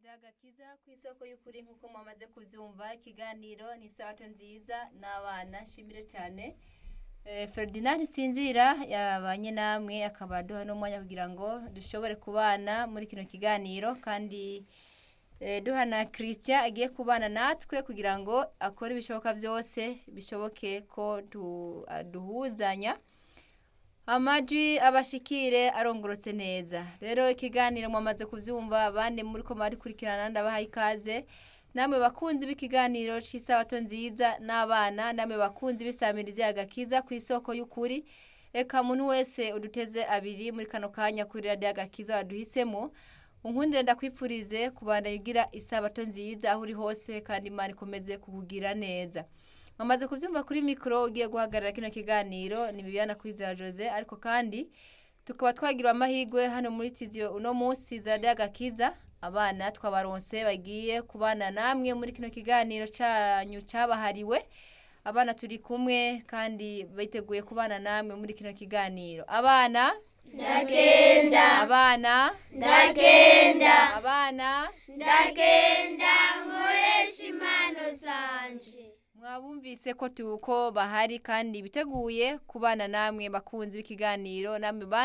agakiza ku isoko y'ukuri nk'uko mwamaze kubyumva ikiganiro ni isato nziza n'abana shimire cyane Eh, Ferdinand Sinzira yabanye namwe akaba aduha n'umwanya kugira ngo dushobore kubana muri kino kiganiro kandi eh, duha na Christian agiye kubana natwe kugira ngo akore ibishoboka byose bishoboke ko du- duhuzanya amajwi abashikire arongorotse neza rero ikiganiro mwamaze kubyumva abandi muri ko kurikurikirana ndabaha ikaze namwe bakunzi b'ikiganiro cy'isabato nziza n'abana namwe bakunzi b'isamirizi agakiza ku isoko y'ukuri reka muntu wese uduteze abiri muri kano kanya kuri radiyo agakiza waduhisemo unkundire ndakwipfurize kubandanya ugira isabato nziza aho uri hose kandi imana ikomeze kukugira neza Mamaze kubyumva kuri mikoro ugiye guhagarara kino kiganiro ni Bibiana Kwizera Jose ariko kandi tukaba twagira amahirwe hano muri studio uno munsi za Gakiza abana twabaronse bagiye kubana namwe muri kino kiganiro cyanyu cyabahariwe abana turi kumwe kandi biteguye kubana namwe muri kino kiganiro abana ndagenda abana ndagenda abana ndagenda nkoresha impano zanje mwabumvise ko tuko bahari kandi biteguye kubana namwe bakunzi b'ikiganiro namwe